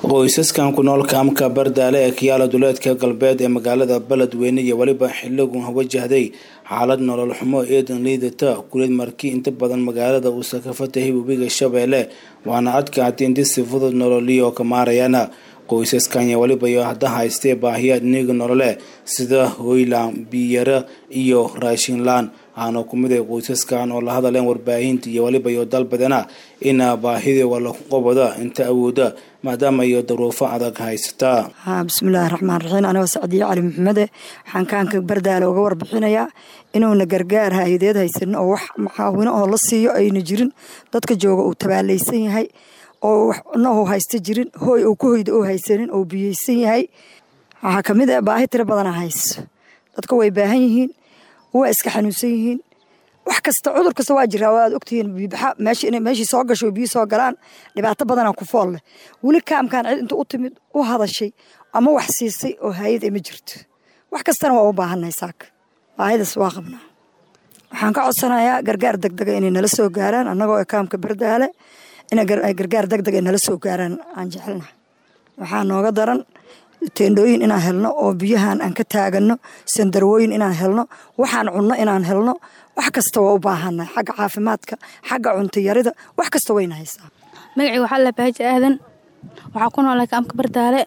qoysaskan ku nool kaamka bardaale ee kiyaala duleedka galbeed ee magaalada beledweyne iyo weliba xiligun wajahday xaalad nolol xumo eedan liidata kuleed markii inta badan magaalada uusa ka fatahay webiga shabeelle waana adkaatay inti si fudud nololiyo ka maarayaan qoysaskan iyo weliba iyo hadda haystee baahiyaad niiga nolole sida hoylaan biyara iyo raashinlaan waxaana ku mid ay qoysaskan oo la hadaleen warbaahinta iyo weliba iyo dalbadana in baahidii wala qobada inta awooda maadaama iyo daruufo adag haysataa bismillaahi raxmaan raxiim anigoo sacdiye cali maxamede waxaan kaanka bardaale uga warbixinayaa inuuna gargaar hay-adeed haysanin oo wax maxaawino oo la siiyo ayna jirin dadka jooga uu tabaalaysan yahay oo waxna uu haysta jirin hooy uu ku hoyda uu haysanin oo biyeysan yahay waxaa kamid ah baahi tiro badana hayso dadka way baahan yihiin waa iska xanuunsan yihiin wax kasta cudur kasta waa jiraa waad ogtihiin biibaxa meeshii soo gasho biyo soo galaan dhibaato badanaa ku fool leh weli kaamkaan cid inta u timid u hadashay ama wax siisay oo hayad ma jirto wax kastana waa u baahannahay saaka baahidaas waa qabnaa waxaan ka codsanayaa gargaar degdega inay nala soo gaaraan annagoo kaamka bardaale inay gargaar degdeg ay nala soo gaaraan aan jecelnahay waxaa nooga daran teendhooyin inaan helno oo biyahan aan ka taagano sandarwooyin inaan helno waxaan cunno inaan helno wax kasta waa u baahannahay xagga caafimaadka xagga cuntayarida wax kasta wayna haysaa magacii waxaa la baaji aadan waxaa ku noolay kaamka bardaale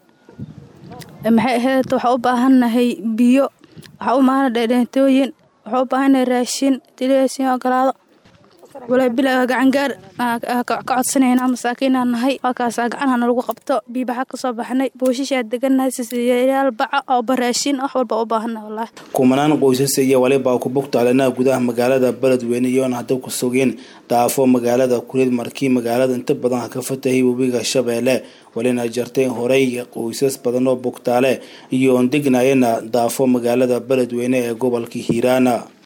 maxay ahayd waxaa u baahannahay biyo waxaa u baahana dheedheentooyin waxaa u baahannahay raashin dileesin ogolaado walaa bilaa gacangaar ka codsanaynaa masaakiinaa nahay waa kaasaa gacanhana lagu qabto biibaxa kasoo baxnay booshishaa degannahay sisiyayaal baca oo baraashin wax walba u baahannahay wallaahi kumanaan qoysas iyo waliba ku bogtaalena gudaha magaalada beledweyne iyoona hadda ku sugeen daafo magaalada kuleed markii magaalada inta badan ka fatahay webiga shabeelle walina jartay horey qoysas badan oo bogtaale iyo degnayana daafo magaalada beledweyne ee gobolka hiiraana